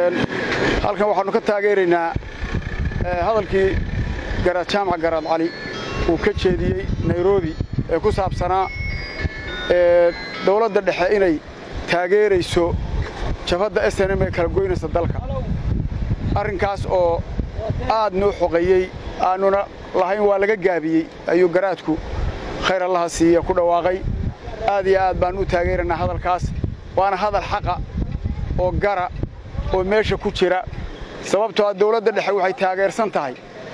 halkan waxaannu ka taageeraynaa hadalkii garaad jaamac garaad cali uu ka jeediyey nairobi ee ku saabsanaa dawladda dhexe inay taageerayso jabhadda s n m ee kala goynaysa dalka arrinkaas oo aad noo xoqeeyey aannuna lahayn waa laga gaabiyey ayuu garaadku khayr allaha siiya ku dhawaaqay aad iyo aad baan u taageeraynaa hadalkaas waana hadal xaqa oo gara oo meesha ku jira sababtoo a dawladda dhexe waxay taageersan tahay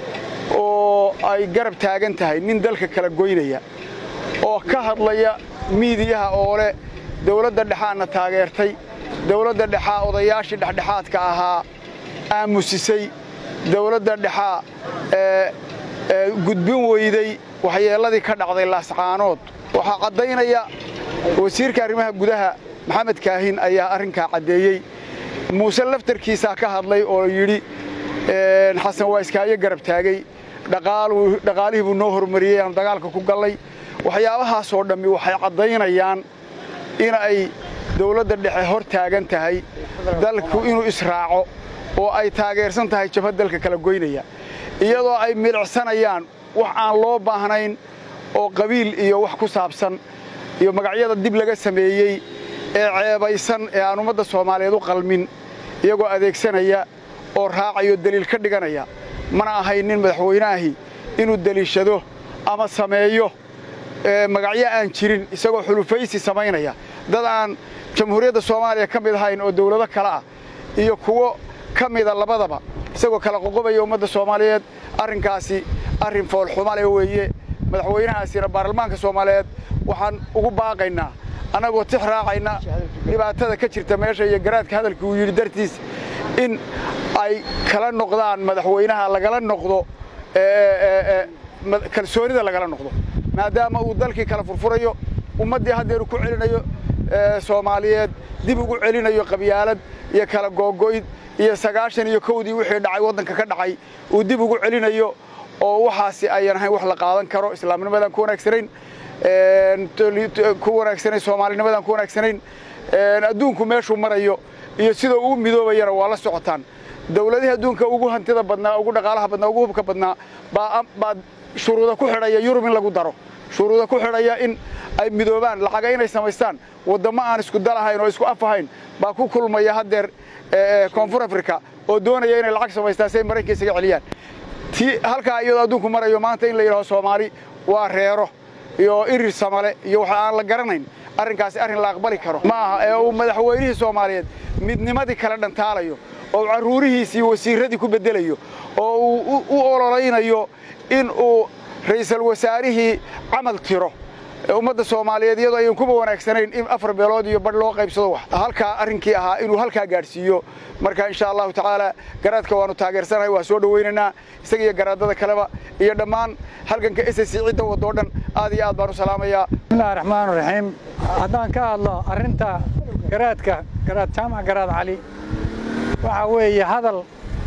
oo ay garab taagan tahay nin dalka kala goynaya oo ka hadlaya miidiyaha oo leh dawladda dhexaadna taageertay dawladda dhexaa odayaashii dhexdhexaadka ahaa aamusisay dawladda dhexaa gudbin weyday waxyeelladii ka dhacday laascaanood waxaa caddaynaya wasiirka arrimaha gudaha maxamed kaahin ayaa arrinkaa caddeeyey muuse laftarkiisaa ka hadlay oo yidhi xasan waa iskaayo garab taagay dhaqaalihii buu noo hormariyey aanu dagaalka ku gallay waxyaabahaasoo dhammi waxay caddaynayaan in ay dawladda dhexe hor taagan tahay dalku inuu israaco oo ay taageersan tahay jabhad dalka kala goynaya iyadoo ay milicsanayaan wax aan loo baahnayn oo qabiil iyo wax ku saabsan iyo magacyada dib laga sameeyey ee ceebaysan ee aan ummadda soomaaliyeed u qalmin iyagoo adeegsanaya oo raacayo deliil ka dhiganaya mana ahayn nin madaxweyneahi inuu deliishado ama sameeyo magacyo aan jirin isagoo xulufaysi samaynaya dad aan jamhuuriyadda soomaaliya ka mid ahayn oo dawlado kale ah iyo kuwo ka mida labadaba isagoo kala qoqobaya ummadda soomaaliyeed arrinkaasi arrin foolxumale weeye madaxweynahaasina baarlamaanka soomaaliyeed waxaan ugu baaqaynaa annagoo tix raacayna dhibaatada ka jirta meesha iyo garaadka hadalkii uu yidhi dartiis in ay kala noqdaan madaxweynaha lagala noqdo kalsoonida lagala noqdo maadaama uu dalkii kala furfurayo ummaddii haddeeru ku celinayo soomaaliyeed dib ugu celinayo qabyaalad iyo kala googo'id iyo sagaashan iyo kowdii wixii dhacay waddanka ka dhacay uu dib ugu celinayo oo waxaasi ayan ahayn wax la qaadan karo islaamnimadaan ku wanaagsanayn ku wanaagsanayn soomaalinimadaan ku wanaagsanayn adduunku meeshuu marayo iyo sida uu midoobayana waa la socotaan dawladihii adduunka ugu hantida badnaa ugu dhaqaalaha badnaa ugu hubka badnaa baa shuruuda ku xidhaya yurub in lagu daro shuruuda ku xidhaya in ay midoobaan lacaga inay samaystaan waddammo aan isku dalahayn oo isku af ahayn baa ku kulmaya haddeer koonfur africa oo doonaya inay lacag samaystaan si ay maraykanka isaga celiyaan tii halkaa iyadoo adduunku marayo maanta in la yidhaho soomaali waa reero iyo irir samale iyo waxa aan la garanayn arrinkaasi arrin la aqbali karo ma aha ee uu madaxweynihii soomaaliyeed midnimadii kala dhantaalayo oo cararuurihiisii wasiirradii ku beddelayo oo uu u ololaynayo in uu ra'iisul wasaarihii camal tiro ummadda soomaaliyeed iyadoo ayan kuba wanaagsanayn in afar beelood iyo badh loo qaybsado wax halkaa arrinkii ahaa inuu halkaa gaadhsiiyo marka insha allahu tacaala garaadka waannu taageersanahay waa soo dhowaynaynaa isaga iyo garaadada kaleba iyo dhammaan halganka s c cidda wadoo dhan aad iyo aad baan u salaamayaa bismillahi raxmaan raxiim haddaan ka hadlo arrinta garaadka garaad jaamac garaad cali waxaa weeye hadal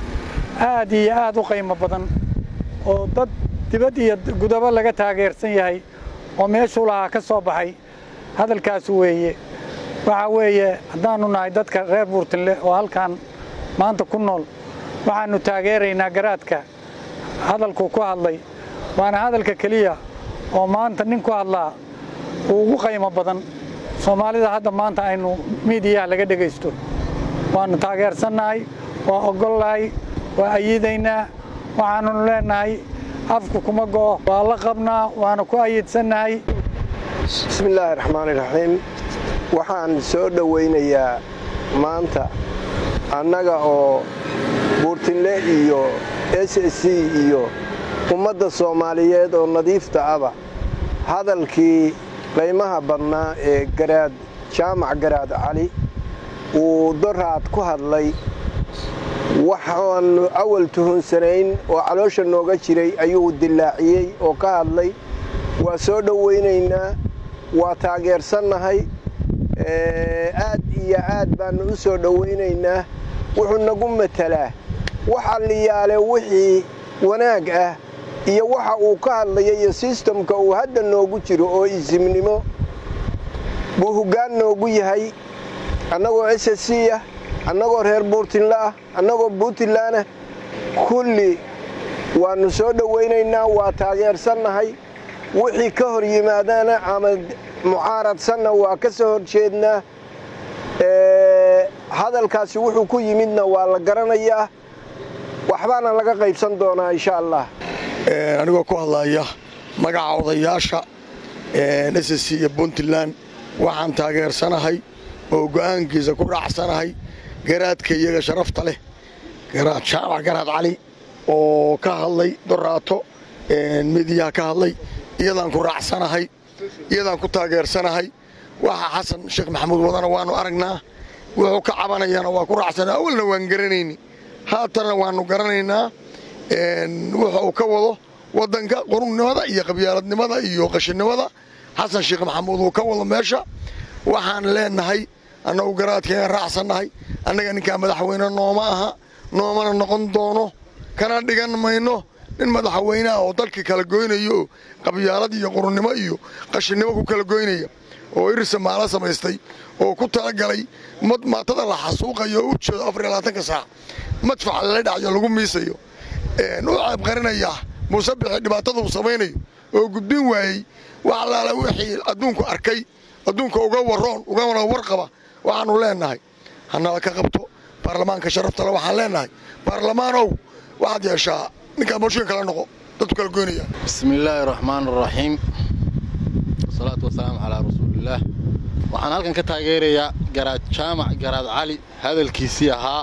aad iyo aad u qiimo badan oo dad dibad iyo gudabo laga taageersan yahay oo meeshuu lahaa ka soo baxay hadalkaas weeye waxaa weeye haddaannu nahay dadka reer buurtinle oo halkan maanta ku nool waxaannu taageeraynaa garaadka hadalkuu ku hadlay waana hadalka keliya oo maanta nin ku hadlaa uu ugu qaymo badan soomaalida hadda maanta aynu miidiyaha laga dhegaysto waannu taageersannahay waa ogolnahay waa ayidaynaa waxaannu leennahay afku kuma go'o waa la qabnaa waana ku ayidsannahay bismillaahi raxmaani raxiim waxaan soo dhowaynayaa maanta annaga oo buurtinle iyo s s c iyo ummadda soomaaliyeed oo nadiifta aba hadalkii qaymaha badnaa ee garaad jaamac garaad cali uu doraad ku hadlay waxaannu awal tuhunsanayn oo caloosha nooga jiray ayuu dillaaciyey oo ka hadlay waa soo dhowaynaynaa waa taageersannahay aad iyo aad baannu u soo dhowaynaynaa wuxuu nagu matelaa waxa liyaale wixii wanaag ah iyo waxa uu ka hadlaya iyo sistamka uu hadda noogu jiro oo isimnimo buu hoggaan noogu yahay annagoo s s c ah annagoo reer buurtinle ah annagoo puntlandna kulli waannu soo dhowaynaynaa waa taageersannahay wixii ka hor yimaadana ama mucaaradsanna waa ka soo horjeednaa hadalkaasi wuxuu ku yimidna waa la garanayaa waxbaana laga qaybsan doonaa insha allah anigoo ku hadlaya magaca odayaasha s c iyo puntland waxaan taageersanahay oo go'aankiisa ku raacsanahay garaadka iyaga sharafta leh garaad jaamac garaad cali oo ka hadlay doraato midiyaha ka hadlay iyadaan ku raacsanahay iyadaan ku taageersanahay waxa xasan sheekh maxamuud wadana waannu aragnaa wuxuu ka cabanayana waa ku raacsana awalna waan garanayni haatanna waannu garanaynaa wuxa uu ka wado waddanka qurunnimada iyo qabyaaladnimada iyo qashinnimada xasan sheekh maxamuud uu ka wado meesha waxaan leenahay annagu garaadkeenaan raacsannahay annaga ninkaa madaxweyne nooma aha noomana noqon doono kana dhigan mayno nin madaxweyneah oo dalkii kala goynayo oo qabyaalad iyo qurunnimo iyo qashinnimo ku kala goynaya oo irsa maala samaystay oo ku talagalay maatada la xasuuqayo oo u jeedo afariyolabaatanka saac madfaca lala dhacayo lagu miisayo u ceebqarinayaa muusebixi dhibaatada uu samaynayo oo gudbin waayey wax allaala wixii adduunku arkay adduunka uga waroon ugana warqaba waxaannu leennahay hanala ka qabto baarlamaanka sharaftale waxaan leennahay baarlamaanow waxaad yeeshaa ninkaa mooshin kala noqo dadku kala goynaya bismi illaahi raxmaan araxiim wasalaatu wasalaamu calaa rasuulillaah waxaan halkan ka taageerayaa garaad jaamac garaad cali hadalkiisii ahaa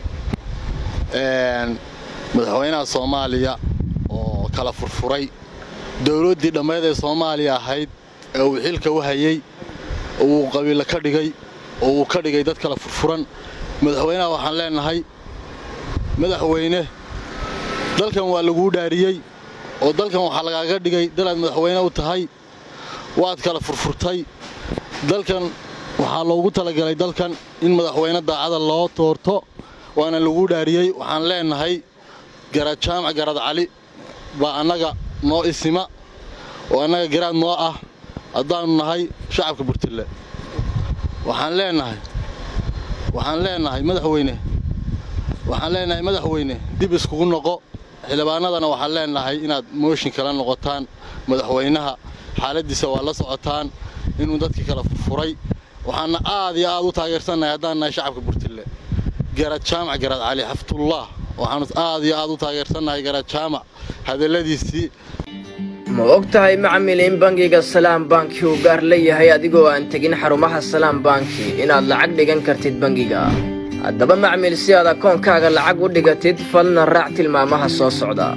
madaxweynaha soomaaliya oo kala furfuray dowladdii dhammeed ee soomaaliya ahayd ee uu xilka u hayey oo uu qabiilo ka dhigay oo uu ka dhigay dad kala furfuran madaxweynaha waxaan leennahay madaxweyne dalkan waa laguu dhaariyey oo dalkan waxaa lagaaga dhigay dalaad madaxweyne u tahay waad kala furfurtay dalkan waxaa loogu talagalay dalkan in madaxweyne daacada loo toorto waana laguu dhaariyey waxaan leennahay garaad jaamac garaad cali baa annaga noo isima oo annaga garaad noo ah haddaannu nahay shacabka burtille waxaan leennahay waxaan leennahay madaxweyne waxaan leennahay madaxweyne dib iskugu noqo xildhibaanadana waxaan leennahay inaad mooshin kala noqotaan madaxweynaha xaaladdiisa waa la socotaan inuu dadkii kala furfuray waxaanna aad iyo aad u taageersannahay haddaan nahay shacabka burtille garaad jaamac garaad cali xaftullah waxaanu aad iyo aad u taageersannahay garaad jaamac hadalladiisii ma og tahay macmil in bangiga salaam banki uu gaar leeyahay adigoo aan tegin xarumaha salaam banki inaad lacag dhigan kartid bangiga haddaba macmil si aad akoonkaaga lacag u dhigatid falna raac tilmaamaha soo socda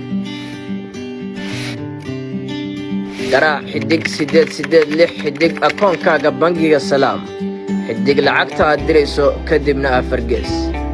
garaac xidhig siddeed siddeed lix xidhig akoonkaaga bangiga salaam xidhig lacagta aad dirayso kadibna afargees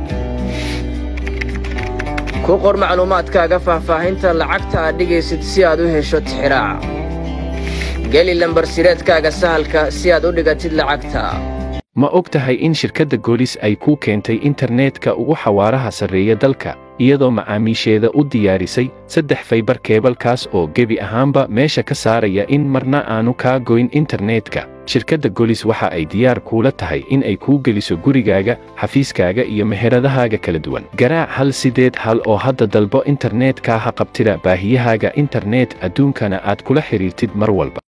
ku qor macluumaadkaaga faahfaahinta lacagta aad dhigaysid si aad u hesho tixiraaca geli lambarsireedkaaga sahalka si aad u dhigatid lacagta ma og tahay in shirkadda goolis ay kuu keentay internetka ugu xawaaraha sarreeya dalka iyadoo macaamiisheeda u diyaarisay saddex faybar keebalkaas oo gebi ahaanba meesha ka saaraya in marna aanu kaa goyn internetka shirkadda golis waxa ay diyaar kuula tahay in ay kuu geliso gurigaaga xafiiskaaga iyo meheradahaaga kala duwan garaac hal sideed hal oo hadda dalbo internetka ha qabtida baahiyahaaga internet adduunkana aad kula xidhiirtid mar walba